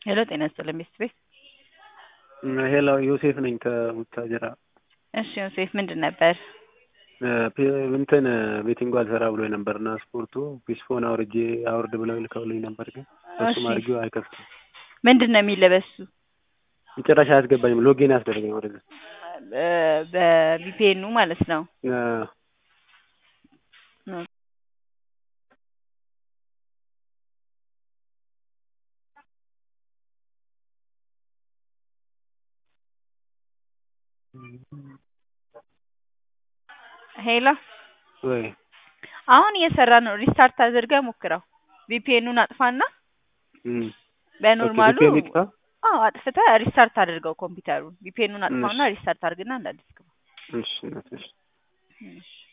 ሄሎ ጤና ይስጥልኝ ሚስት ቤት ሄሎ ዮሴፍ ነኝ ከቡታጀራ። እሺ ዮሴፍ ምንድን ነበር? እንትን ቤቲንግ አልሰራ ብሎ ነበርና ስፖርቱ ፒስፎን አውርጄ አውርድ ብለው ልከውልኝ ነበር፣ ግን እሱም እሺ። አድርጌው አይከፍትም። ምንድን ነው የሚለበሱ ጭራሽ አያስገባኝም። ሎጌን ያስደረገኝ ወደዛ በቪፒኤኑ ማለት ነው። ሄሎ ወይ አሁን እየሰራ ነው። ሪስታርት አድርገህ ሞክረው። ቪፒኤኑን አጥፋና እም፣ በኖርማሉ ኦኬ፣ VPN ይጥፋ? አዎ አጥፍተህ ሪስታርት አድርገው ኮምፒውተሩን። ቪፒኤኑን አጥፋውና እሺ። ሪስታርት አድርግና እንዳዲስ ግባ። እሺ እሺ። እሺ